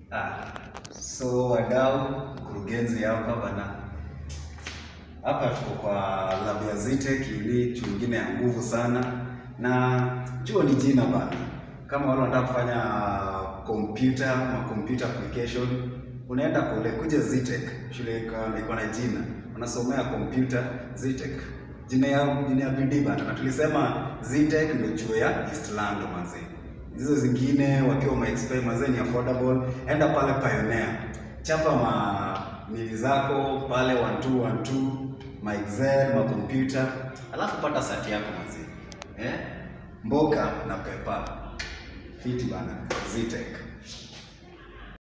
Ah, so wadau, mkurugenzi hapa bana, hapa tuko kwa lab ya Zitech ili chuo ingine ya nguvu sana, na chuo ni jina bana. Kama wale wanataka kufanya computer na computer application, unaenda kule kuja Zitech, shule iko iko na jina, unasomea computer Zitech, jina ya jina ya bidii bana, na tulisema Zitech ndio chuo ya East Lando manzi hizo zingine wakiwa ma expert mazee ni affordable, enda pale Pioneer, chapa ma mili zako pale 1212 ma Excel ma computer, alafu pata sati yako mazee eh, mboka na pepa fiti bana, Zitech.